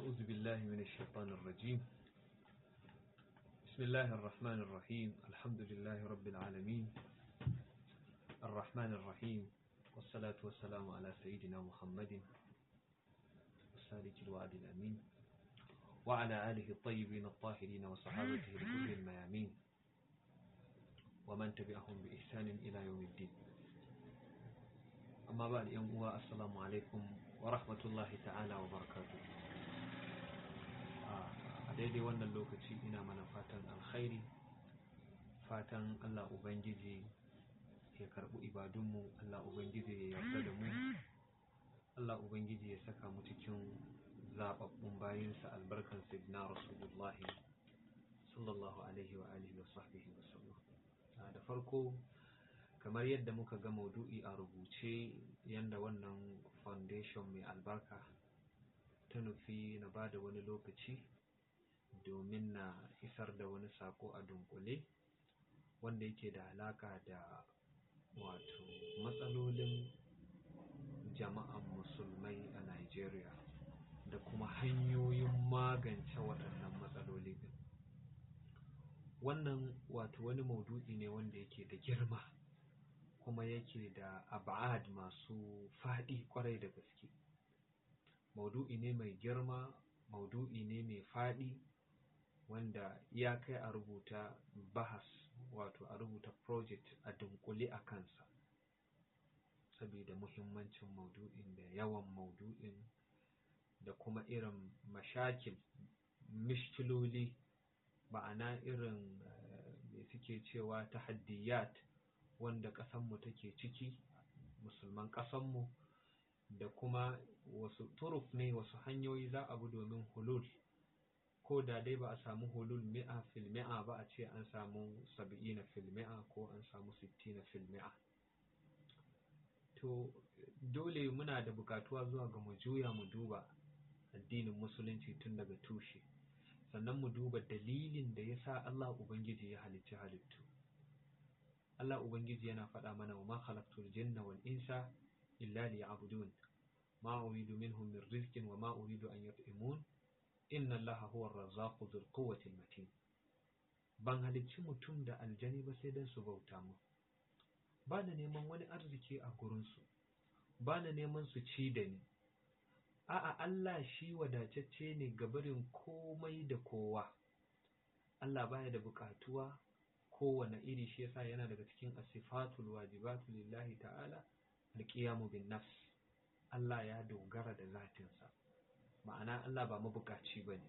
أعوذ بالله من الشيطان الرجيم بسم الله الرحمن الرحيم الحمد لله رب العالمين الرحمن الرحيم والصلاة والسلام على سيدنا محمد السالك الوعد الأمين وعلى آله الطيبين الطاهرين وصحابته لكل الميامين ومن تبعهم بإحسان إلى يوم الدين أما بعد يوم السلام عليكم ورحمة الله تعالى وبركاته a daidai wannan lokaci ina mana fatan alkhairi fatan Allah Ubangiji ya karɓi ibadunmu Allah Ubangiji ya yarda da mu Allah Ubangiji ya saka mu cikin zaɓaɓɓun bayinsa albarkan sidna Rasulullah sallallahu alaihi wa alihi wa sahbihi wa sallam da farko kamar yadda muka ga maudu'i a rubuce yanda wannan foundation mai albarka ta nufi na ba da wani lokaci domin na isar da wani sako a dunkule wanda yake da alaka da wato matsalolin jama'an musulmai a Najeriya da kuma hanyoyin magance waɗannan matsaloli din wannan wato wani maudu'i ne wanda yake da girma kuma yake da ab'ad masu faɗi kwarai da gaske maudu'i ne mai girma maudu'i ne mai faɗi wanda ya kai a rubuta bahas wato a rubuta project a dunkule a kansa saboda muhimmancin maudu'in da yawan maudu'in da kuma irin mashakil mishkiloli ma'ana irin da suke cewa tahaddiyat wanda ƙasanmu take ciki musulman ƙasanmu da kuma wasu turuf ne wasu hanyoyi za a bi domin hulul ko da dai ba a samu hulul mi'a fil mi'a ba a ce an samu sab'ina fil mi'a ko an samu sittina fil mi'a to dole muna da bukatuwa zuwa ga mu juya mu duba addinin musulunci tun daga tushe sannan mu duba dalilin da ya sa Allah Ubangiji ya halicci halittu Allah Ubangiji yana faɗa mana wa ma khalaqtul jinna wal insa illa liya'budun ma uridu minhum min rizqin wa ma uridu an yut'imun inna allaha huwa ar-razzaqu dhul quwwati matin ban halicci mutum da aljani ba sai dan su bauta mu ba na neman wani arziki a gurin su ba na neman su ci da ni a'a Allah shi wadatacce ne ga barin komai da kowa Allah baya da bukatuwa kowane iri shi yasa yana daga cikin asifatul wajibatu lillahi ta'ala alqiyamu bin nafs Allah ya dogara da zatinsa ma'ana Allah ba mabukaci ba ne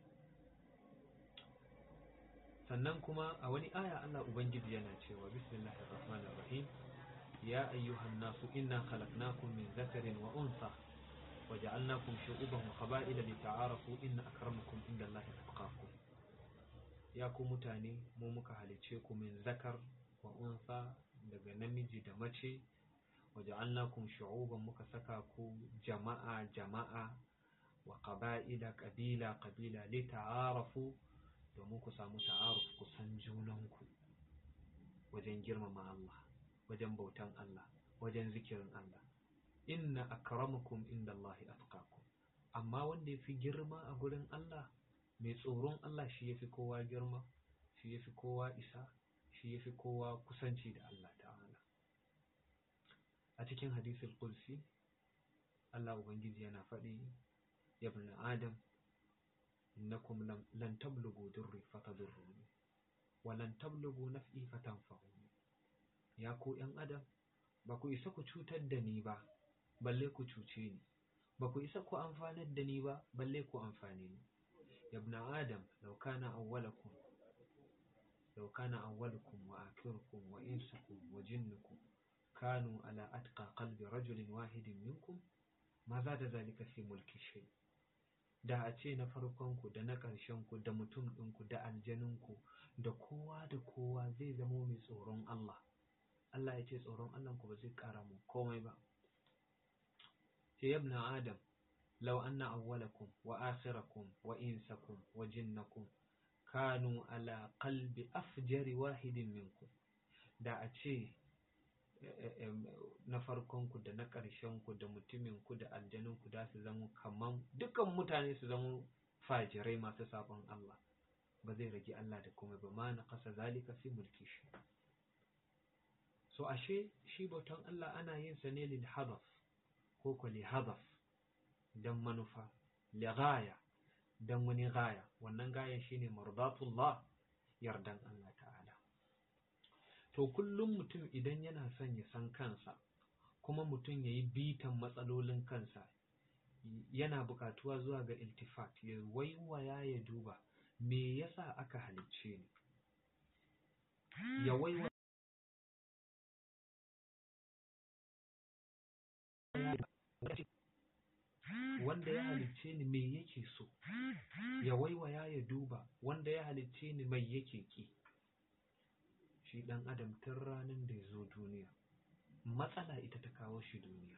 sannan kuma a wani aya Allah Ubangiji yana cewa bismillahir rahmanir rahim ya ayyuhan nasu inna khalaqnakum min zakarin wa unsa wa ja'alnakum shu'uban wa qaba'ila lita'arafu inna akramakum indallahi atqakum ya ku mutane mu muka halice ku min zakar wa unsa daga namiji da mace wa ja'alnakum shu'uban muka saka ku jama'a jama'a wa ƙaba'ila ƙabila ƙabila li ta'arafu domin ku samu ta'aruf ku san junanku wajen girmama Allah wajen bautan Allah wajen zikirin Allah inna akramakum indallahi atqakum amma wanda yafi girma a gurin Allah mai tsoron Allah shi yafi kowa girma shi yafi kowa isa shi yafi kowa kusanci da Allah ta'ala a cikin hadisul qudsi Allah ubangiji yana faɗi يا ابن آدم إنكم لن تبلغوا ضري فتضروني ولن تبلغوا نفعي فتنفعوني يا كو ‘yan adam ba ku isa ku cutar da ni ba balle ku cuce ni ba ku isa ku amfanar da ni ba balle ku amfane ni ya ibn adam law kana awwalakum law kana awwalukum wa akhirukum wa insukum wa jinnukum kanu ala atqa qalbi rajulin wahidin minkum ma za da zalika fi mulki shay da a ce na farkonku da na ƙarshenku da mutum ɗinku da aljaninku da kowa da kowa zai zamo mai tsoron Allah Allah ya ce tsoron Allahnku ba zai ƙara mu komai ba ce yabna adam law anna awwalakum wa akhirakum wa insakum wa jinnakum kanu ala qalbi afjari wahidin minkum da a ce na farkonku da na ƙarshenku da mutuminku da aljanunku da su zama kaman dukan mutane su zama fajirai masu sabon Allah ba zai rage Allah da kuma ba ma na kasa zalika fi mulki shi so ashe shi bautan Allah ana yin sa ne lil hadaf ko ko li hadaf dan manufa li ghaya dan wani gaya wannan gayan shine mardatullah yardan Allah ta'ala to kullum mutum idan yana son ya san kansa kuma mutum ya yi bitan matsalolin kansa yana bukatuwa zuwa ga iltifat ya waiwaya ya duba me yasa aka halicce ni ya waiwaya wanda ya halicce ni me yake so ya waiwaya ya duba wanda ya halicce ni mai yake ki shi dan adam tun ranar da ya zo duniya matsala ita ta kawo shi duniya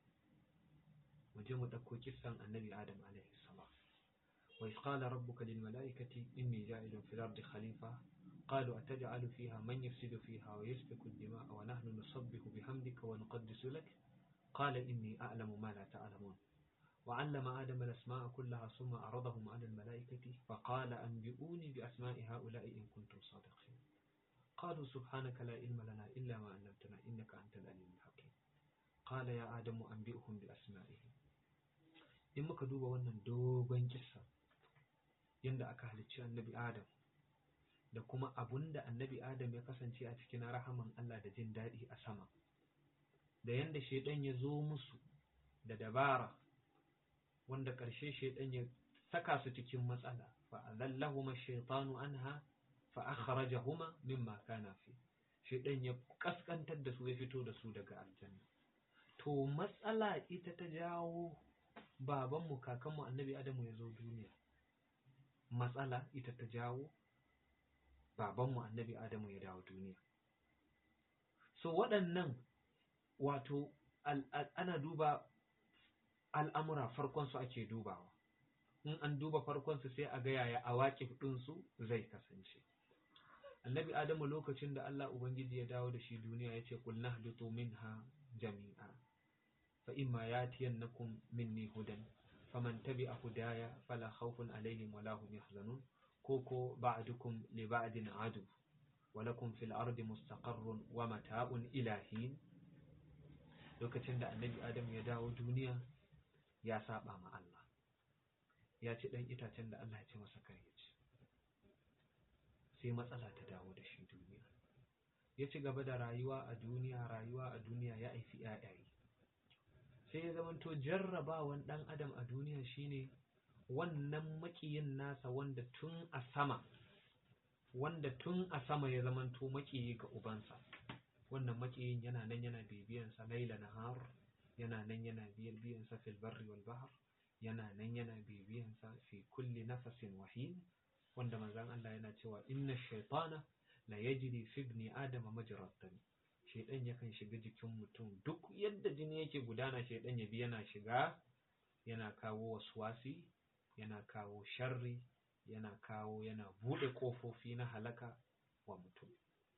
waje mu ɗauko kisan annabi adam alaihi salam wa qala rabbuka lil mala'ikati inni ja'ilun fil ardi khalifa qalu ataj'alu fiha man yufsidu fiha wa yasfiku ad-dima'a wa nahnu nusabbihu bihamdika wa nuqaddisu lak qala inni a'lamu ma la ta'lamun وعلم آدم الأسماء كلها ثم عرضهم على الملائكة فقال أنبئوني بأسماء هؤلاء إن كنتم صادقين قالوا سبحانك لا علم لنا إلا ما علمتنا إنك أنت العليم الحكيم قال يا آدم أنبئهم بأسمائهم in muka duba wannan dogon kissa yadda aka halicci annabi Adam da kuma abun da annabi Adam ya kasance a cikin rahaman Allah da jin daɗi a sama da yadda shaidan ya zo musu da dabara wanda ƙarshe shaidan ya saka su cikin matsala fa azallahuma shaytanu anha fa akhrajahuma mimma kana fi shaidan ya kaskantar da su ya fito da su daga aljanna to matsala ita ta jawo babanmu kakanmu annabi adamu ya zo duniya matsala ita ta jawo babanmu annabi adamu ya dawo duniya so waɗannan wato ana duba al'amura farkonsu ake dubawa in an duba farkonsu sai a ga yaya a waƙi ɗinsu zai kasance annabi adamu lokacin da Allah Ubangiji ya dawo da shi duniya ya ce kulna haditu minha jami'a fa imma yatiyannakum minni hudan faman tabi'a hudaya fala khawfun alaihim wala hum yahzanun koko ba'dukum li ba'din adu wa lakum fil ardi mustaqarrun wa mata'un ilahin lokacin da annabi adamu ya dawo duniya ya saba ma Allah ya ci dan itacen da Allah ya ce masa kar ya ci sai matsala ta dawo da shi duniya ya ci gaba da rayuwa a duniya rayuwa a duniya ya aifi yayaye sai ya zamanto jarrabawan dan adam a duniya shine wannan makiyin nasa wanda tun a sama wanda tun a sama ya zamanto makiyi ga ubansa wannan makiyin yana nan yana bibiyansa laila nahar yana nan yana biyar biyansa fil barri wal bahr yana nan yana bibiyansa fi kulli nafasin wahin wanda manzon Allah yana cewa inna shaytana la yajri fi ibni adama majrad dam shaydan yakan shiga jikin mutum duk yadda jini yake gudana shaydan ya bi yana shiga yana kawo waswasi yana kawo sharri yana kawo yana bude kofofi na halaka wa mutum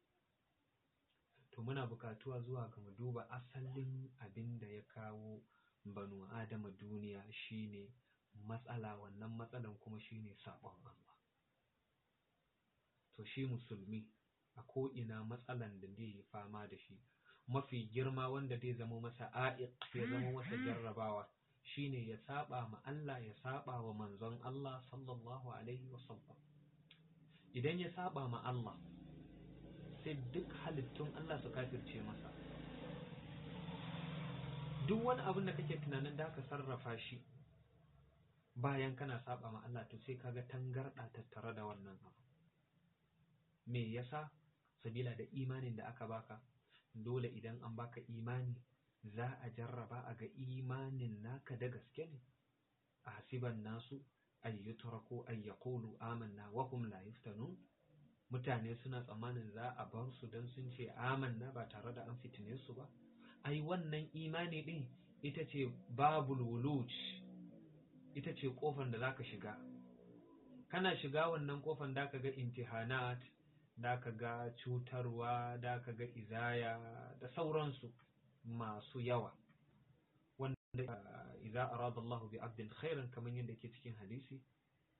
to muna bukatuwa zuwa ga mu duba asalin abin da ya kawo banu adama duniya shine matsala wannan matsalan kuma shine sabon Allah to shi musulmi a ko'ina matsalan da zai yi fama da shi mafi girma wanda zai zama masa a'iq ya zama masa jarrabawa shine ya saba ma Allah ya saba wa manzon Allah sallallahu alaihi wasallam idan ya saba ma Allah sai duk halittun Allah su kafirce masa duk wani abin da kake tunanin da ka sarrafa shi bayan kana saba ma Allah to sai kaga tangarda tattare da wannan abu me yasa sabila da imanin da aka baka dole idan an baka imani za a jarraba a ga imanin naka da gaske ne a hasiban nasu ay yutraku ay yaqulu amanna wa hum la yuftanun mutane suna tsammanin za a bar su dan sun ce amanna ba tare da an fitine su ba ai wannan imani din ita ce babul wuluj ita ce kofar da zaka shiga kana shiga wannan kofar da ka ga intihanat da ka ga cutarwa da ka ga izaya da sauransu masu yawa wanda idza arada Allah bi abdin khairan kamar yadda ke cikin hadisi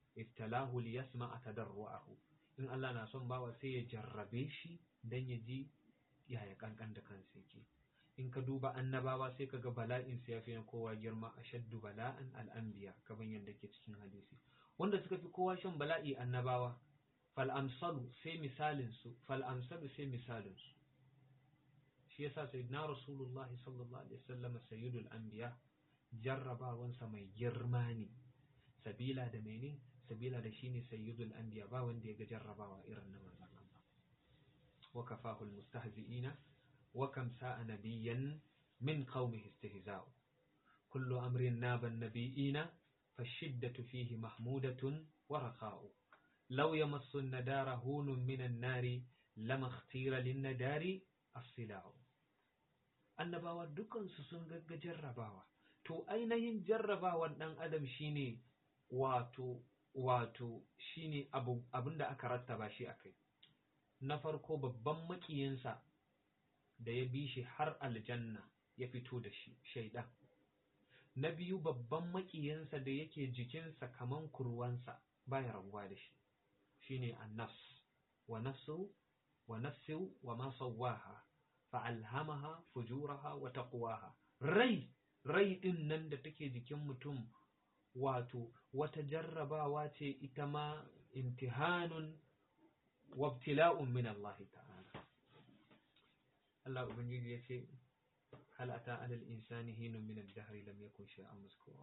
ibtalahu liyasma'a tadarruahu in Allah na son bawa sai ya jarrabe shi dan ya ji yaya kankan da kansa yake in ka duba annabawa sai ka ga bala'in su yafi na kowa girma ashaddu bala'an al'anbiya kaman yadda ke cikin hadisi wanda suka fi kowa shan bala'i annabawa fal amsalu sai misalin su fal amsalu sai misalin su shi yasa sayyidina rasulullahi sallallahu alaihi wasallam sayyidul anbiya jarrabawansa mai girma ne sabila da mene sabila da shine sayyidul anbiya ba wanda ya ga jarrabawa irin na manzon Allah wa kafahu almustahzi'ina wa kam sa'a nabiyyan min qaumihi istihza'u kullu amrin naba nabiyina fashiddatu fihi mahmudatun wa raqa'u law yamassu an-nadara hunun min an-nari lama ikhtira lin-nadari as-sila'u annabawa dukansu sun gagga jarrabawa to ainihin jarrabawan ɗan adam shine wato wato shine abu abinda aka rattaba shi akai na farko babban makiyinsa da ya bi shi har aljanna ya fito da shi shaidan na biyu babban makiyinsa da yake jikinsa kaman kurwansa baya rabuwa da shi shine annafs wa nafsu wa nafsu wa ma sawwaha fa'alhamaha fujuraha wa taqwaha rai rai din nan da take jikin mutum wato wata jarrabawa ce ita ma imtihanun wabtila'un min Allah ta'ala Allah ubangiji ya ce hal ata alal insani hinun min ad-dahr lam yakun shay'an mazkura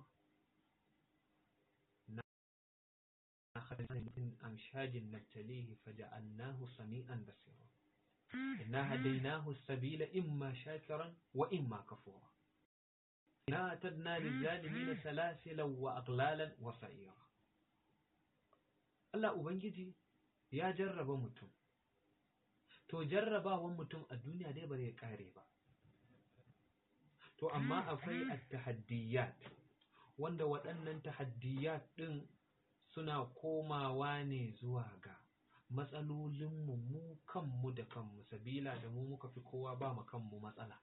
na khadana min amshajin nabtalihi faja'alnahu sami'an basira إنا هديناه السبيل إما شاكرا وإما كفورا إنا أتدنا للظالمين سلاسلا وأغلالا وسعيرا Allah Ubangiji ya jarraba mutum, to jarrabawan mutum a duniya dai ba zai kare ba. To, amma akwai at-tahaddiyat wanda waɗannan tahaddiyat ɗin suna komawa ne zuwa ga matsalolinmu mu kanmu da kanmu sabila da mu muka fi kowa ba mu kanmu matsala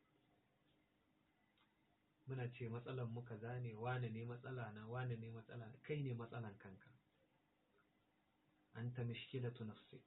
muna ce matsalan mu kaza ne wane ne matsala na wane ne matsala kai ne matsalan kanka anta mishkilatu nafsik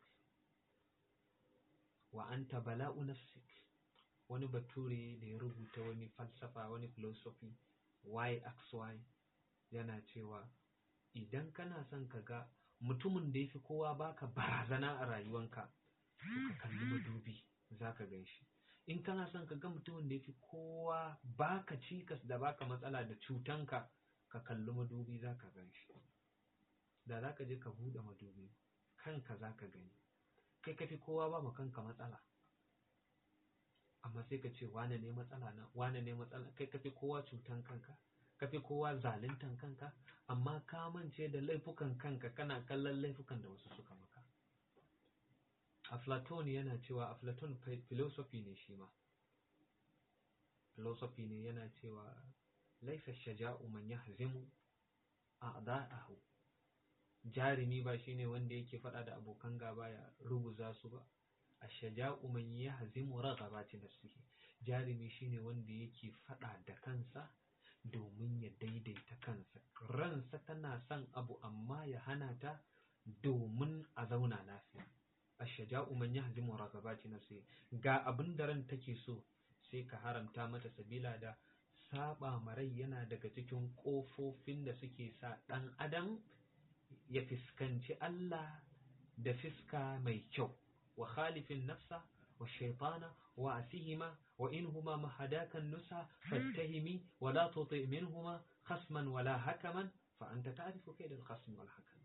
wa anta bala'u nafsik wani bature da ya rubuta wani falsafa wani philosophy yxy yana cewa idan kana son ka ga mutumin da ya fi kowa baka barazana a rayuwanka to ka kalli madubi za ka gan shi in kana son ka ga mutumin da ya fi kowa baka cikas da baka matsala da cutanka ka kalli madubi za ka gan shi da za ka je ka buɗe madubi kanka za ka gani kai ka fi kowa ba ma kanka matsala amma sai ka ce wane ne matsala na wane ne matsala kai ka fi kowa cutan kanka ka fi kowa zaluntan kanka amma ka mance da laifukan kanka kana kallon laifukan da wasu suka maka aflaton yana cewa aflaton philosophy ne shi ma philosophy ne yana cewa laisa shaja'u man yahzimu a'da'ahu jarumi ba shine wanda yake fada da abokan gaba ya rubuza su ba ashaja'u man yahzimu raghabati nafsihi jarumi shine wanda yake fada da kansa domin ya daidaita kansa ransa tana son abu amma ya hana ta domin a zauna lafiya ashaja'u man yahzimu ragabati nafsi ga abin da ran take so sai ka haramta mata sabila da saba marai yana daga cikin kofofin da suke sa dan adam ya fiskanci Allah da fiska mai kyau wa khalifin nafsa wa shaitana wa asihima wa inhuma mahadakan nusa fattahimi wa la tuti minhuma khasman wala hakaman fa anta ta'rifu kayd al-khasm wal hakam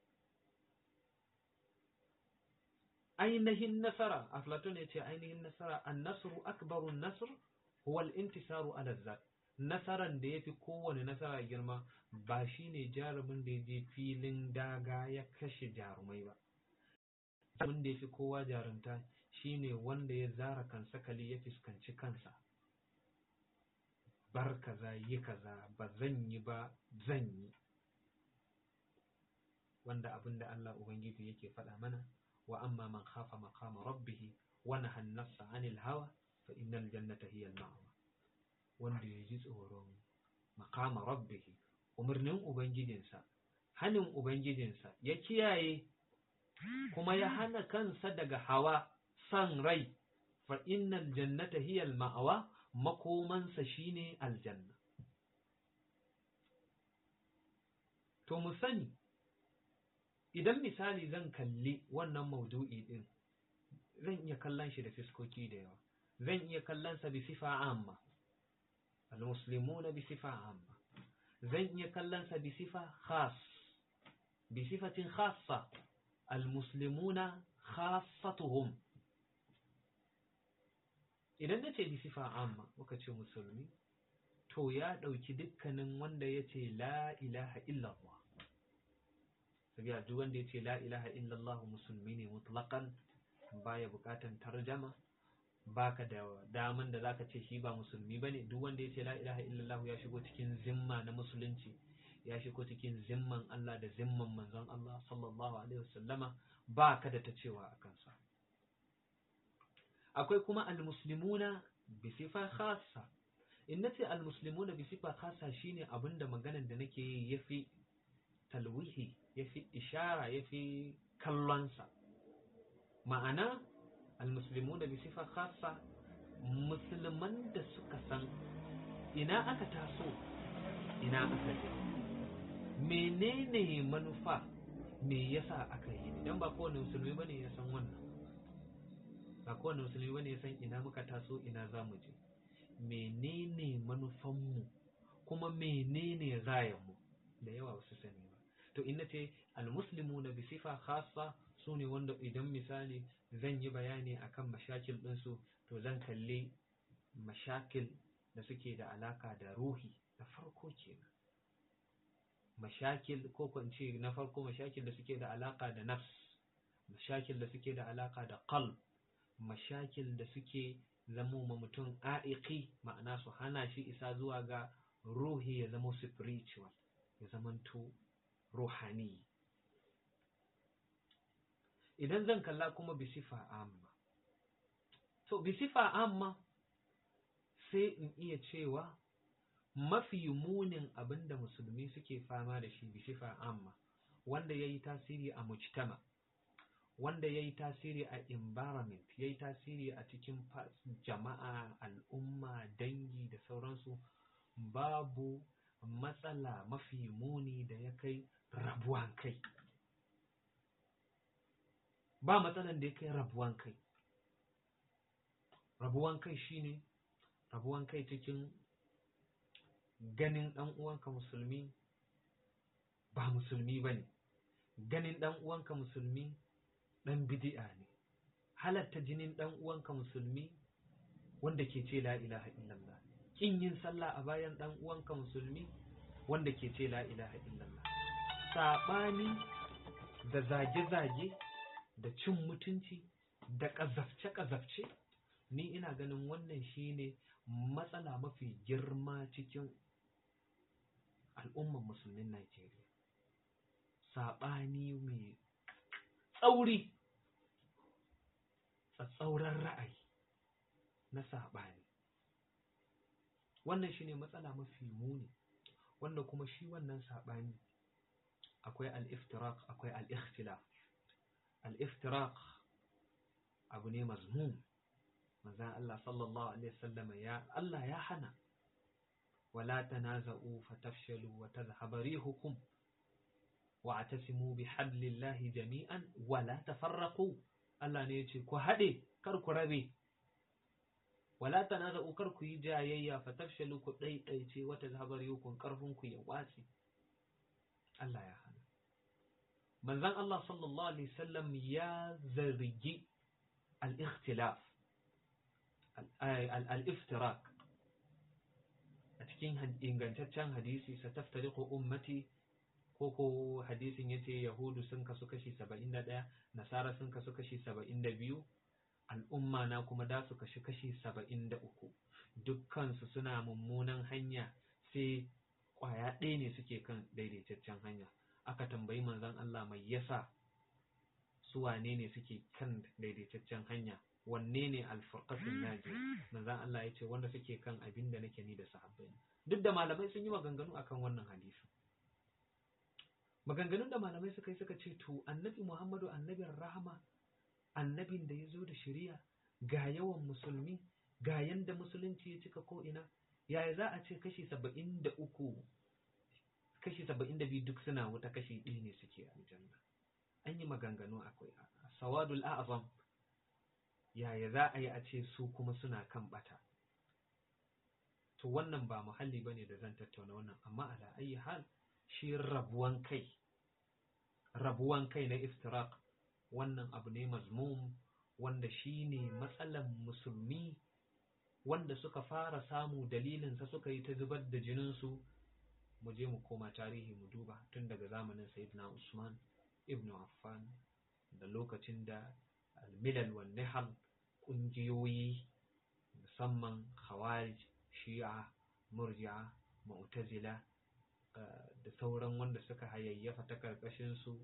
ainihin nasara aflatun yace ainihin nasara an-nasru akbaru an-nasr huwa al-intisaru ala zat nasaran da yafi kowane nasara girma ba shine jarumin da yaje filin daga ya kashe jarumai ba abin da yafi kowa jarumta shine wanda ya zara kansa kali ya fuskanci kansa bar kaza yi kaza ba zan yi ba zan yi wanda abin da Allah Ubangiji yake faɗa mana wa amma man khafa maqama rabbih wa naha an-nafsa 'anil hawa fa innal jannata hiya al-ma'wa wanda ya ji tsoron maqama rabbih umarnin ubangijinsa hanin ubangijinsa ya kiyaye kuma ya hana kansa daga hawa san rai fa innal jannata hiya ma'awa makomansa shine aljanna to mu sani idan misali zan kalli wannan maudu'i din zan iya kallon shi da fiskoki da yawa zan iya kallon sa bi sifa amma almuslimuna bi sifa amma zan iya kallon sa bi sifa khas bi sifatin khassa almuslimuna khassatuhum idan na ce bi sifa amma muka ce musulmi to ya ɗauki dukkanin wanda ya ce la ilaha illallah sabiya duk wanda ya ce la ilaha illallah musulmi ne mutlaqan baya bukatan tarjama baka da daman da zaka ce shi ba musulmi bane duk wanda ya ce la ilaha illallah ya shigo cikin zimma na musulunci ya shigo cikin zimman Allah da zimman manzon Allah sallallahu alaihi wasallama baka da ta cewa a kansa akwai kuma almuslimuna bi sifa khassa in nace almuslimuna bi sifa khassa shine abinda maganar da nake yi yafi talwihi yafi ishara yafi kallonsa ma'ana almuslimuna bi sifa khassa musulman da suka san ina aka taso ina aka je menene manufa me yasa aka yi idan ba kowane musulmi bane ya san wannan ba kowane musulmi bane ya san ina muka taso ina za mu je menene manufanmu kuma menene rayanmu da yawa wasu sani ba to in nace almuslimuna bi sifa khassa sune wanda idan misali zan yi bayani akan mashakil ɗinsu to zan kalli mashakil da suke da alaka da ruhi da farko kenan mashakil ko ko ce na farko mashakil da suke da alaka da nafs mashakil da suke da alaka da qalb mashakil da suke zamo ma mutum a'iqi ma'ana su hana shi isa zuwa ga ruhi ya zama spiritual ya zamanto ruhani idan zan kalla kuma bisifa amma to bisifa amma sai in iya cewa mafi munin abinda musulmi suke fama da shi bisifa amma wanda ya yi tasiri a mujtama wanda ya yi tasiri a environment ya yi tasiri a cikin jama'a al'umma dangi da sauransu babu matsala mafi muni da ya kai rabuwan kai ba matsalan da ya kai rabuwan kai rabuwan kai shine rabuwan kai cikin ganin ɗan uwanka musulmi ba musulmi ba ne ganin ɗan uwanka musulmi ɗan bidi'a ne halatta jinin ɗan uwanka musulmi wanda ke ce la ilaha illallah kin yin sallah a bayan ɗan uwanka musulmi wanda ke ce la ilaha illallah saɓani da zage-zage da cin mutunci da ƙazafce-ƙazafce ni ina ganin wannan shine matsala mafi girma cikin al'umman musulmin Najeriya saɓani mai tsauri tsatsauran ra'ayi na saɓani wannan shine matsala mafi muni wanda kuma shi wannan saɓani akwai al-iftiraq akwai al-ikhtilaf al-iftiraq abu ne mazmum manzon Allah sallallahu alaihi wasallam ya Allah ya hana wala tanaza'u fatafshalu wa tadhhabu rihukum wa'tasimu bihablillahi jami'an wala tafarraqu Allah ne yace ku hade kar ku rabe wala tanaza'u kar ku yi jayayya fatafshalu ku daidaice wa tadhhabu rihukum karfin ku ya watsi Allah ya hana manzon Allah sallallahu alaihi wasallam ya zargi al-ikhtilaf al-iftirak a cikin ingantaccen hadisi sataftariqu ummati ko ko hadisin yace yahudu sun kasu kashi 71 nasara sun kasu kashi 72 al'umma na kuma da su kashi kashi 73 dukkan su suna mummunan hanya sai kwaya ɗaya ne suke kan daidaitaccen hanya aka tambayi manzon Allah mai yasa su wane ne suke kan daidaitaccen hanya wanne ne alfurqatul naji manzon Allah ya ce wanda suke kan abin da nake ni da sahabbai duk da malamai sun yi maganganu akan wannan hadisi maganganun da malamai suka yi suka ce to annabi muhammadu annabin rahama annabin da ya zo da shari'a ga yawan musulmi ga yanda musulunci ya cika ko'ina yaya za a ce kashi saba'in da uku kashi saba'in da biyu duk suna wuta kashi ɗaya ne suke aljanna an yi maganganu akwai sawadul a'azam yaya za a yi a ce su kuma suna kan bata to wannan ba muhalli ba ne da zan tattauna wannan amma ala ayi hal shi rabuwan kai rabuwan kai na iftiraq wannan abu ne mazmum wanda shi ne matsalan musulmi wanda suka fara samu dalilinsa suka yi ta zubar da jininsu mu je mu koma tarihi mu duba tun daga zamanin sayyidina usman ibn affan da lokacin da almilal wa nihal ƙungiyoyi musamman khawarij shi'a murji'a mu'tazila da sauran wanda suka hayayyafa ta karkashin su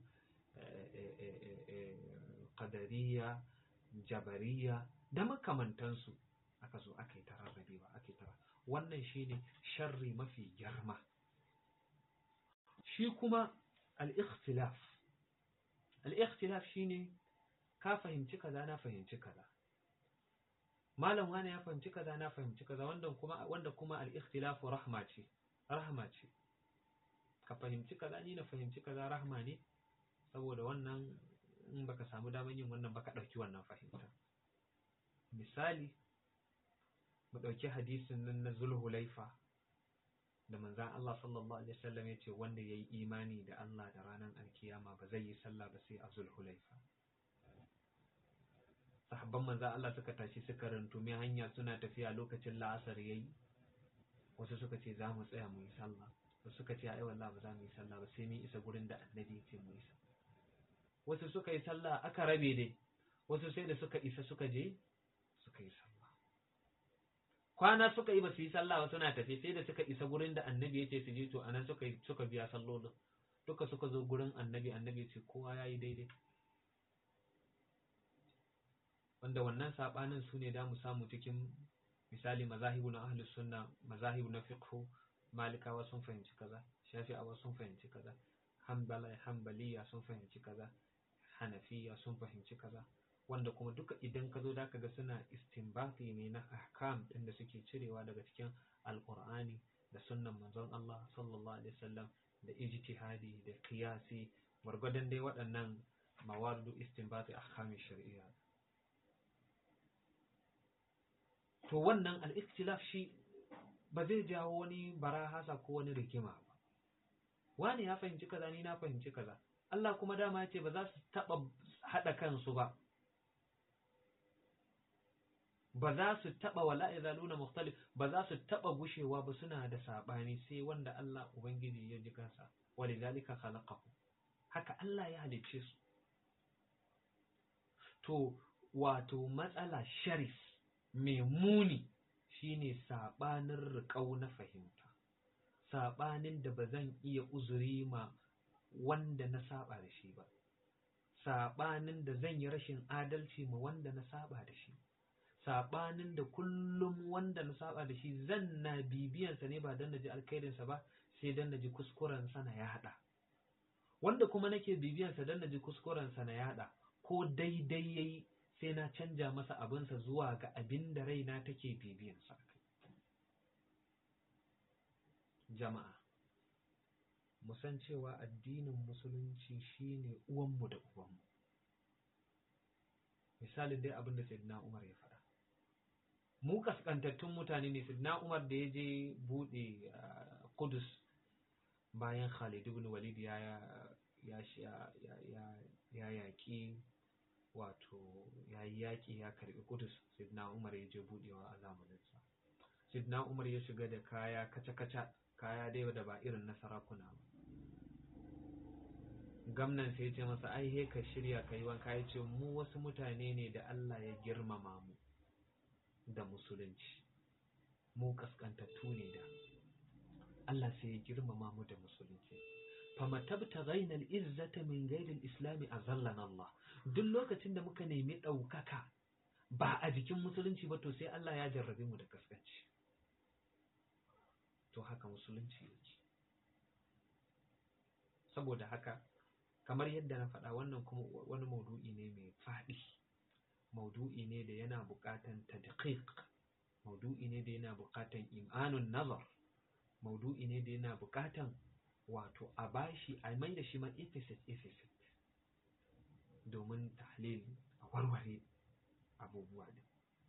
qadariya jabariya da makamantansu aka zo aka yi tararrabewa aka yi tara wannan shine sharri mafi girma shi kuma al-ikhtilaf al-ikhtilaf shine ka fahimci kaza na fahimci kaza malam wani ya fahimci kaza na fahimci kaza wanda kuma wanda kuma al-ikhtilafu rahma ce rahma ce ka fahimci kaza ni na fahimci kaza rahma ne saboda wannan in baka samu damar yin wannan baka dauki wannan fahimta misali mu dauki hadisin nan na Zulhulaifa da manzan Allah sallallahu alaihi wasallam ya ce wanda yayi imani da Allah da ranar alkiyama ba zai yi sallah ba sai a Zulhulaifa sahabban manzan Allah suka tashi suka rantumi hanya suna tafiya lokacin la'asar yayi wasu suka ce za mu tsaya mu yi sallah wasu suka ce ai wallahi ba za mu yi sallah ba sai mun isa gurin da annabi ya ce mu yi sallah wasu suka yi sallah aka rabe dai wasu sai da suka isa suka je suka yi sallah kwana suka yi ba su yi sallah ba suna tafi sai da suka isa gurin da annabi ya ce su je to anan suka yi suka biya sallolin duka suka zo gurin annabi annabi ya ce kowa ya yi daidai wanda wannan sabanin su ne da mu samu cikin misali mazahibu na ahlus sunna mazahibu na fiqh malikawa sun fahimci kaza shafi'awa sun fahimci kaza hanbala hanbaliya sun fahimci kaza hanafiya sun fahimci kaza wanda kuma duka idan ka zo da ga suna istinbati ne na ahkam din da suke cirewa daga cikin alqur'ani da sunnan manzon Allah sallallahu alaihi wasallam da ijtihadi da qiyasi gwargwadon dai waɗannan mawaridu istinbati ahkam shari'a to wannan al-ikhtilaf shi ba zai jawo wani barahasa ko wani rigima ba wani ya fahimci kaza ni na fahimci kaza Allah kuma dama ya ce ba za su taɓa haɗa kansu ba ba za su taɓa wala izaluna mukhtalif ba za su taɓa gushewa ba suna da saɓani sai wanda Allah Ubangiji ya ji kansa walidhalika khalaqahu haka Allah ya halicce su to wato matsala sharis mai muni shine saɓanin riƙau na fahimta saɓanin da ba zan iya uzuri ma wanda na saba da shi ba saɓanin da zan yi rashin adalci ma wanda na saba da shi saɓanin da kullum wanda na saba da shi zan na bibiyansa ne ba don na ji alkhairinsa ba sai don na ji kuskurensa na yaɗa wanda kuma nake bibiyansa don na ji kuskurensa na yaɗa ko daidai yayi sai na canja masa abinsa zuwa ga abin da raina take bibiyansa jama'a mu san cewa addinin musulunci shine uwanmu da uwanmu misalin dai abin da sayyidina Umar ya faɗa mu kaskantattun mutane ne sayyidina Umar da ya je bude Qudus bayan Khalid ibn Walid ya ya ya ya yaki wato ya yi yaƙi ya karɓi Qudus sayyidina Umar ya je budewa a zamaninsa sayyidina Umar ya shiga da kaya kaca-kaca kaya dai da ba irin na sarakuna ba gamnan sai ce masa ai he ka shirya ka yi wanka ya ce mu wasu mutane ne da Allah ya girmama mu da musulunci mu kaskantattu ne da Allah sai ya girmama mu da musulunci fama tabta ghaina al-izzata min ghairi al-islam azallana Allah duk lokacin da muka nemi ɗaukaka ba a jikin musulunci ba to sai Allah ya jarrabe mu da kaskanci to haka musulunci yake saboda haka kamar yadda na faɗa wannan kuma wani maudu'i ne mai faɗi maudu'i ne da yana buƙatan tadqiq maudu'i ne da yana buƙatan imanun nazar maudu'i ne da yana buƙatan wato a bashi a mai da shi ma episit episit domin tahlil a warware abubuwa ne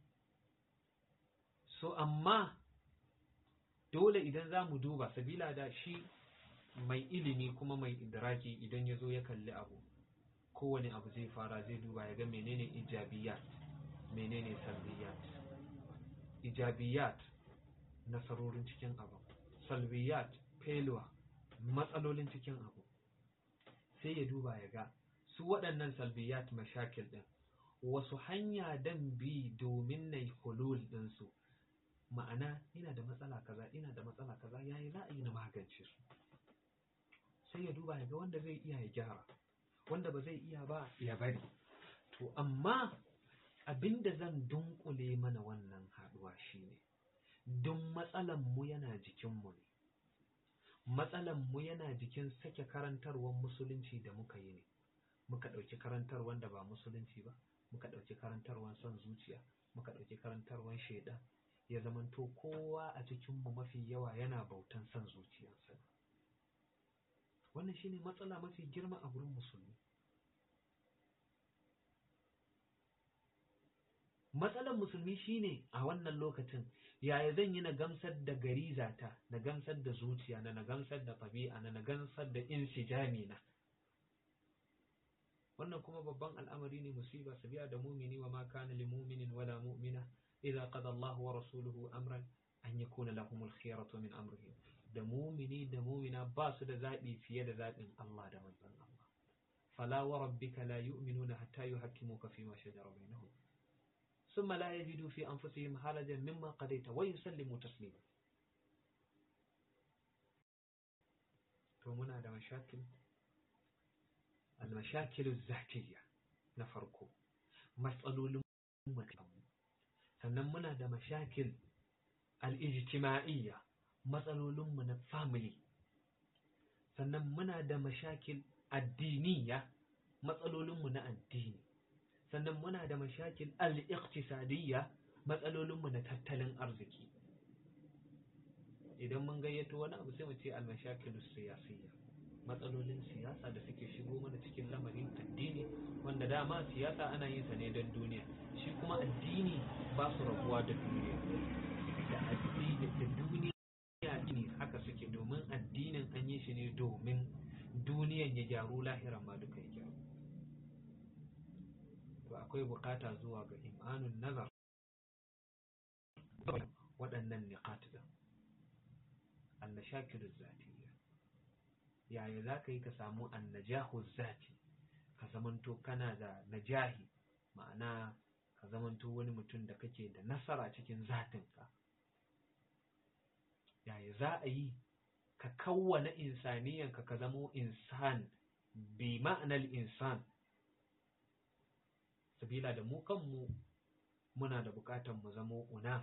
so amma dole idan za mu duba sabila da shi mai ilimi kuma mai idraki idan ya zo ya kalli abu kowane abu zai fara zai duba ya ga menene ijabiyat menene salbiyat ijabiyat nasarorin cikin abu salbiyat failure matsalolin cikin abu sai ya duba ya ga su waɗannan salbiyat mashakil ɗin wasu hanya dan bi domin na yi hulul ɗinsu ma'ana ina da matsala kaza ina da matsala kaza yayi za a yi na magance su sai ya duba ya ga wanda zai iya ya gyara wanda ba zai iya ba ya bari to amma abinda zan dunkule mana wannan haɗuwa shine don matsalan mu yana jikin mu ne matsalan mu yana jikin sake karantarwar musulunci da muka yi ne muka ɗauki karantarwar da ba musulunci ba muka ɗauki karantarwar son zuciya muka ɗauki karantarwar shaidan ya zamanto kowa a cikinmu mafi yawa yana bautan son zuciyarsa wannan shine matsala mafi girma a wurin musulmi matsalan musulmi shine a wannan lokacin yaya zan yi na gamsar da garizata na gamsar da zuciya na na gamsar da tabi'a na na gamsar da insijami na wannan kuma babban al'amari ne musiba sabiya da mumini wa ma kana lil mu'minin wala mu'mina idza qada Allah wa rasuluhu amran an yakuna lahum al-khiyaratu min amrihim da mumini da mumina ba su da zabi fiye da zabin Allah da manzon Allah fala wa rabbika la yu'minuna hatta yuhakkimuka fi ma shajara bainahum ثم لا يجدوا في أنفسهم حرجا مما قضيت ويسلموا تسليما to muna da mashakil المشاكل الذاتية na farko matsalolin mutum sannan muna da mashakil al'ijtima'iyya matsalolinmu na family sannan muna da mashakil addiniya matsalolinmu na addini sannan muna da mashakil al'iqtisadiyya matsalolinmu na tattalin arziki idan mun gayyato wani abu sai mu ce al-mashakilus siyasiyya matsalolin siyasa da suke shigo mana cikin lamarin addini wanda dama siyasa ana yin sa ne don duniya shi kuma addini ba su rabuwa da duniya da addini da duniya ne haka suke domin addinin an yi shi ne domin duniyan ya gyaru lahiran ma duka ya gyaru to akwai bukata zuwa ga imanun nazar waɗannan niqat din al-mashakil zatiyya yaya za ka yi ka samu annajahu zati ka zamanto kana da najahi ma'ana ka zamanto wani mutum da kake da nasara cikin zatinka yaya za a yi ka kawwana insaniyanka ka zamo insan bi ma'anar insan sabila da mu kanmu muna da bukatan mu zamo unas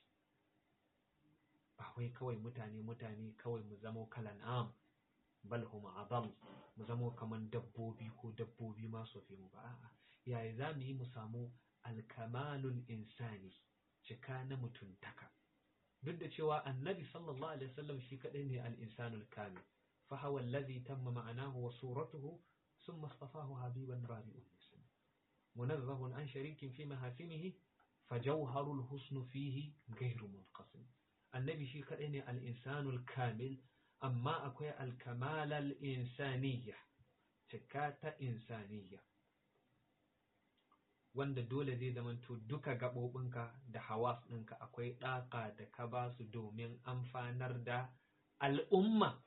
ba wai kawai mutane mutane kawai mu zamo kalan am bal hum adal mu zamo kaman dabbobi ko dabbobi ma su fi mu ba a'a yaya za mu yi mu samu alkamalul insani cika na mutuntaka duk da cewa annabi sallallahu alaihi wasallam shi kadai ne al-insanul kamil fa huwa alladhi tamma ma'anahu wa suratuhu thumma istafahu habiban rabi'un munazzahun an sharikin fi mahasinihi fajawharul husnu fihi ghayru munqasim annabi shi kadai ne al-insanul kamil amma akwai alkamalal insaniya cika ta insaniya wanda dole zai zamanto duka gaɓoɓinka da hawas ɗinka akwai ɗaka da ka ba su domin amfanar da al'umma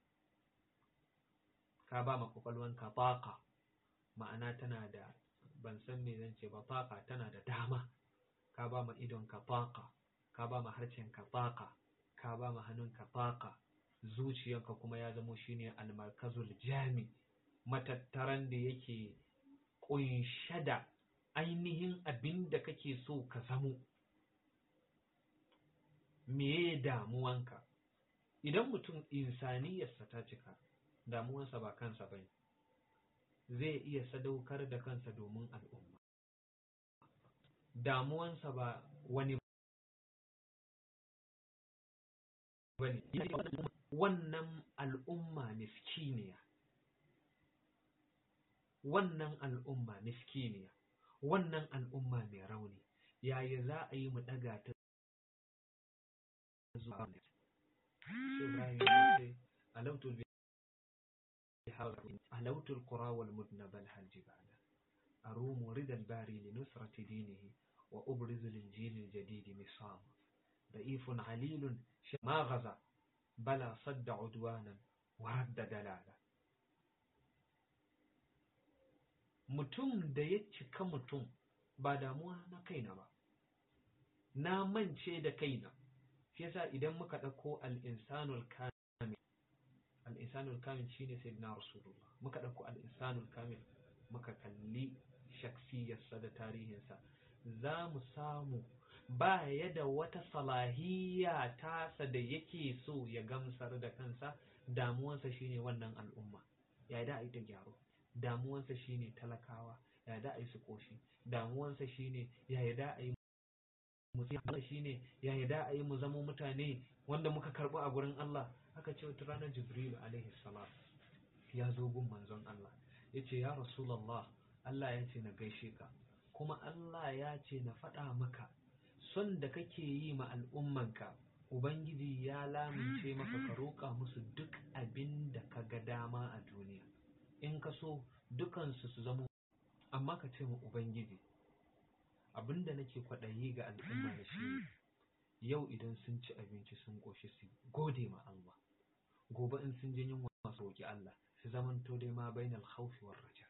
ka ba ma kwakwalwanka taƙa ma'ana tana da ban san me zan ce ba taƙa tana da dama ka ba ma idonka taƙa ka ba ma harshenka taƙa ka ba ma hannunka taƙa zuciyanka kuma ya zamo shine almarkazul jami matattaran da yake kunshe da ainihin abin da kake so ka zamo meye damuwanka idan mutum insaniyarsa ta cika damuwansa ba kansa bane zai iya sadaukar da kansa domin al'umma damuwansa ba wani bane wannan al'umma miskiniya wannan al'umma miskiniya wannan al'umma mai rauni yaya za a yi mu daga ta zuwa Ibrahim ya ce alautul علوت القرى والمدن بل هل جبالا أروم رد الباري لنصرة دينه وأبرز للجيل الجديد مصام ضعيف عليل ما غزا بلا صد عدوانا ورد دلالا mutum da ya cika mutum ba damuwa na kaina ba na mance da kaina shi yasa idan muka ɗauko al-insanul kamil al'insanul kamil shi ne sai na rasulullah muka ɗauko al'insanul kamil muka kalli shaksiyarsa da tarihinsa za mu samu ba ya da wata salahiyya tasa da yake so ya gamsar da kansa damuwansa shine wannan al'umma ya da a yi ta gyaro damuwansa shine talakawa ya da a yi su koshi damuwansa shine ya da a yi musamman shine ya da a yi mu zamo mutane wanda muka karɓi a gurin Allah aka ce wata ranar jibril alaihi salam ya zo gun manzon Allah ya ce ya rasulallah Allah ya ce na gaishe ka kuma Allah ya ce na faɗa maka son da kake yi ma al'ummanka ubangiji ya lamince maka ka roƙa musu duk abin da ka ga dama a duniya in ka so dukansu su zama amma ka ce ma ubangiji abin da nake kwaɗayi ga al'umma da shi yau idan sun ci abinci sun ƙoshi su gode ma Allah gobe in sun ji yunwa su roƙi Allah su zamanto dai ma bainal khawfi war raja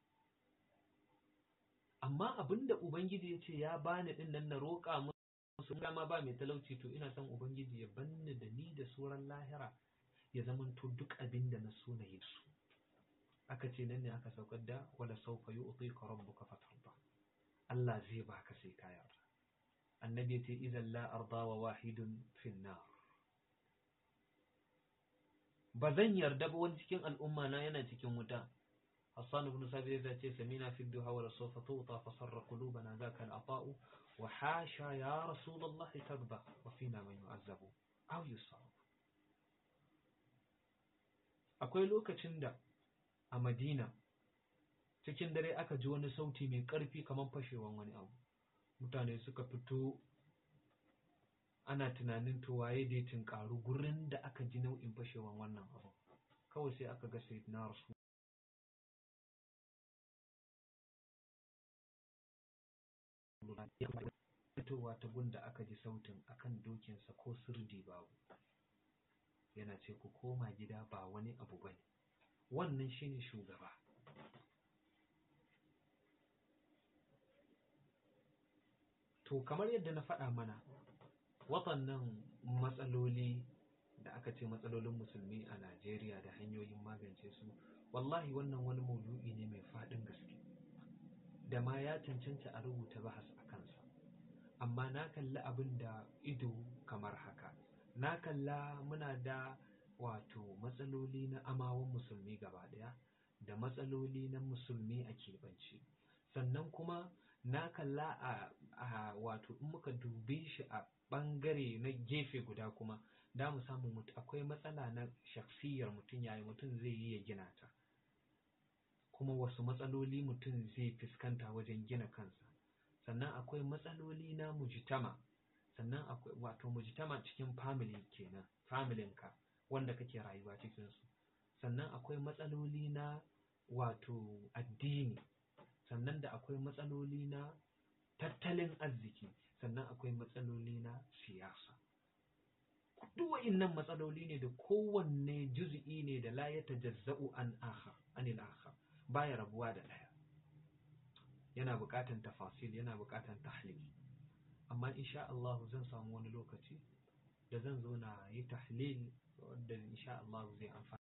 amma abinda ubangiji ya ce ya bani din nan na roƙa musu dama ba mai talauci to ina son ubangiji ya banni da ni da suran lahira ya zamanto duk abin da na so na yi su aka ce nan ne aka saukar da wala sawfa yu'tika rabbuka fatarda Allah zai baka sai ka yarda annabi ya ce idan la arda wa wahidun fin nar ba zan yarda ba wani cikin al'umma na yana cikin wuta Hassan ibn Sabir ya ce samina fi duha wa sawfa tuta fa sarra qulubana zaka al-ata'u wa hasha ya rasulullah tarda wa fina man yu'azzabu aw yusab akwai lokacin da a Madina cikin dare aka ji wani sauti mai ƙarfi kamar fashewan wani abu mutane suka fito ana tunanin to waye da ya tinkaru gurin da aka ji nau'in fashewan wannan abu kawai sai aka ga sai na rasu fitowa ta gunda aka ji sautin akan dokinsa ko sirdi babu yana ce ku koma gida ba wani abu bane wannan shine shugaba to kamar yadda na faɗa mana waɗannan matsaloli da aka ce matsalolin musulmi a Najeriya da hanyoyin magance su wallahi wannan wani maudu'i ne mai faɗin gaske da ma ya cancanta a rubuta bahas a kansa amma na kalli abin da ido kamar haka na kalla muna da wato matsaloli na amawan musulmi gaba ɗaya da matsaloli na musulmi a keɓance sannan kuma na kalla a, a wato in muka dube shi a ɓangare na gefe guda kuma da mu samu mutu akwai matsala na shaksiyar mutum yayi mutum zai yi ya gina ta kuma wasu matsaloli mutum zai fuskanta wajen gina kansa sannan akwai matsaloli na mujtama sannan akwai wato mujtama cikin family kenan familinka wanda kake rayuwa cikin su sannan akwai matsaloli na wato addini sannan da akwai matsaloli na tattalin arziki sannan akwai matsaloli na siyasa duk wa'innan matsaloli ne da kowanne juz'i ne da la ya tajazza'u an akhar anil akhar baya rabuwa da daya yana buƙatan tafasil yana buƙatan tahlil amma insha Allah zan samu wani lokaci da zan zo na yi tahlil wanda insha Allah zai amfana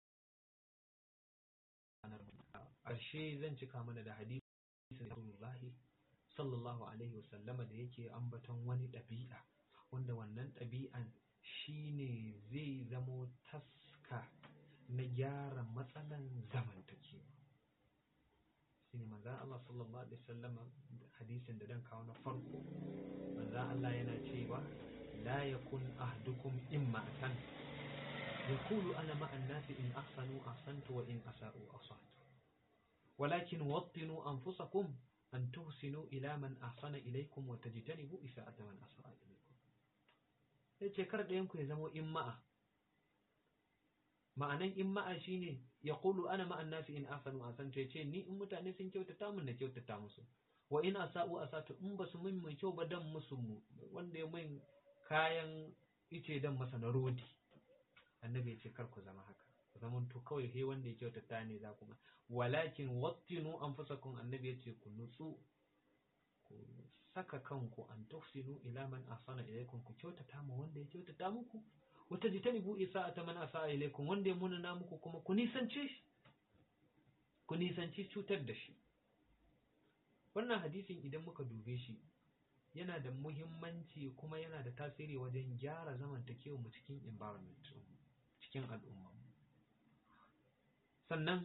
ƙarshe zan cika mana da hadisi Rasulullahi sallallahu alaihi wasallama da yake ambaton wani ɗabi'a wanda wannan ɗabi'an shine zai zamo taska na gyara matsalan zamantakewa shi ne manzan Allah sallallahu Alaihi wasallam hadisin da dan kawo na farko manzan Allah yana cewa la yakun ahdukum imma'atan yaqulu ana ma'an nasi in ahsanu ahsantu wa in asa'u asatu walakin wattinu anfusakum an tuhsinu ila man ahsana ilaykum wa tajtanibu isa'ata man asa'a ilaykum yace kar ɗayan ku ya zamo imma'a ma'anan in ma'a shine ya kulu ana ma'an nasi in asanu asan to yace ni in mutane sun kyautata mun na kyautata musu wa in asa'u asatu in basu min mai kyau ba dan musu mu wanda ya min kayan ice dan masa na rodi annabi yace kar ku zama haka zaman to kawai he wanda ya kyautata ne za kuma walakin wattinu anfusakum annabi yace ku nutsu ku saka kanku an tuhsinu ila man ahsana ilaykum ku kyautata mu wanda ya kyautata muku wata jitanibu isa'ata man asa'a ilaykum wanda ya munana muku kuma ku nisance shi ku nisanci cutar da shi wannan hadisin idan muka dube shi yana da muhimmanci kuma yana da tasiri wajen gyara zamantakewa mu cikin environment cikin al'umma sannan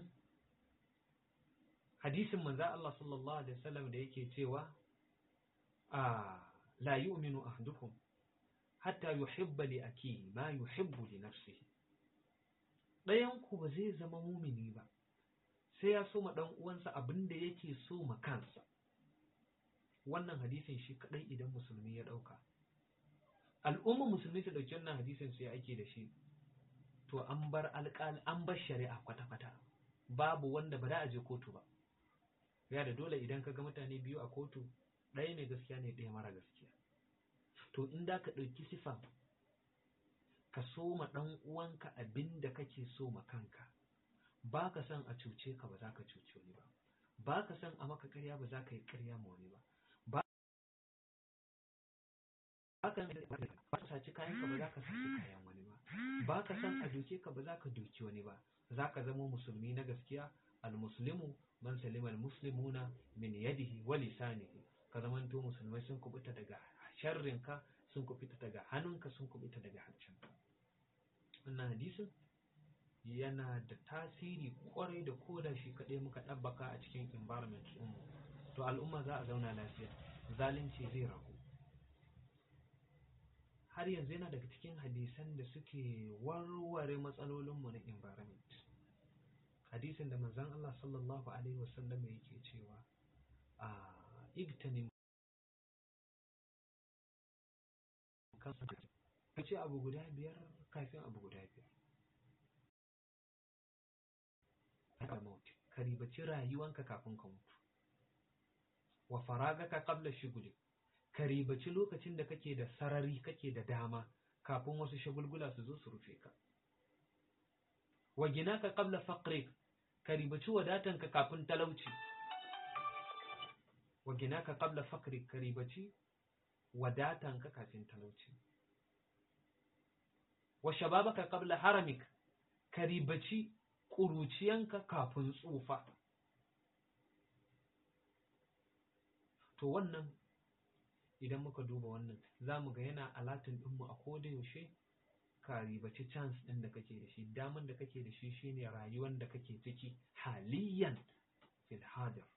hadisin manzo Allah sallallahu alaihi wasallam da yake cewa a la yu'minu ahadukum hatta yuhibba li akihi ma yuhibbu li nafsihi ɗayan ku ba zai zama mumini ba sai ya so ma dan uwansa abin da yake so ma kansa wannan hadisin shi kadai idan musulmi ya dauka al'umma musulmi su dauki wannan hadisin sai ake da shi to an bar alƙal an bar shari'a kwata-kwata babu wanda ba da a je kotu ba ya da dole idan ka ga mutane biyu a kotu ɗaya mai gaskiya ne ɗaya mara gaskiya to in da ka ɗauki sifa ka so ma ɗan uwanka abin da kake so ma kanka ba ka son a cuce ka ba za ka cuce wani ba ba ka son a maka karya ba za ka yi karya ma wani ba ba ka ba ka saci kayan ka ba za ka saci kayan wani ba ba ka son a doke ka ba za ka doki wani ba za ka zama musulmi na gaskiya al-muslimu man salima al-muslimuna min yadihi wa lisanihi ka zamanto musulmai sun kubuta daga sharrinka sun kubuta daga hannunka sun kubuta daga hancinka wannan hadisin yana da tasiri kwarai da koda shi kaɗai muka ɗabbaka a cikin environment ɗinmu to al'umma za a zauna lafiya zalunci zai ragu har yanzu yana daga cikin hadisan da suke warware matsalolinmu na environment hadisin da manzon Allah sallallahu alaihi wasallam yake cewa a igtanim ka ce abu guda biyar kafin abu guda biyar ka ribaci rayuwanka kafin ka mutu wa faragaka qabla shuguli ka ribaci lokacin da kake da sarari kake da dama kafin wasu shagulgula su zo su rufe ka wa ginaka qabla faqrik ka ribaci wadatanka kafin talauci wa ginaka qabla faqrik ka ribaci wadatanka kafin talauci wa shababaka qabla haramik ka ribaci ƙuruciyanka kafin tsufa to wannan idan muka duba wannan za mu ga yana alatin ɗinmu a koda yaushe ka ribaci chance ɗin da kake da shi daman da kake da shi shine rayuwar da kake ciki haliyan fil hadir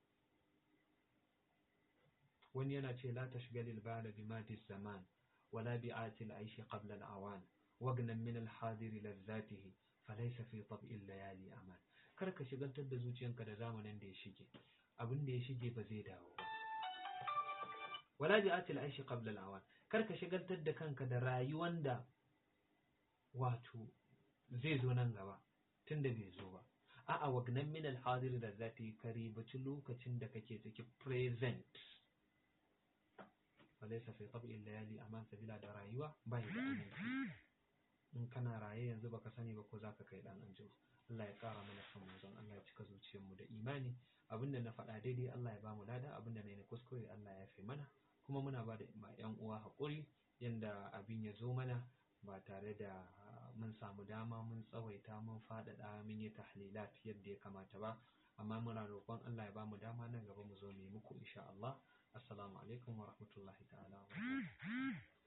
wani yana ce la tashgalil bala bi madis zaman wala bi atil aishi qabla al awan wagnan min al hadir lazzatihi falaysa fi tab'il layali aman kar ka shigantar da zuciyanka da zamanin da ya shige abin da ya shige ba zai dawo ba wala bi atil aishi qabla al awan kar ka shigantar da kanka da rayuwan da wato zai zo nan gaba tunda bai zo ba a'a wagnan min al hadir lazzatihi ka ribaci lokacin da kake ciki present walaisa fi tab'il layali aman sabila da rayuwa bai da aminci in kana raye yanzu baka sani ba ko zaka kai dan anjima Allah ya kara mana son manzon Allah ya cika zuciyar mu da imani abinda na faɗa daidai Allah ya bamu lada abinda na yi kuskure Allah ya fi mana kuma muna ba da yan uwa haƙuri yanda abin ya zo mana ba tare da mun samu dama mun tsawaita mun faɗaɗa mun yi tahlilat yadda ya kamata ba amma muna roƙon Allah ya bamu dama nan gaba mu zo mu yi muku insha Allah assalamu alaikum wa rahmatullahi ta'ala wa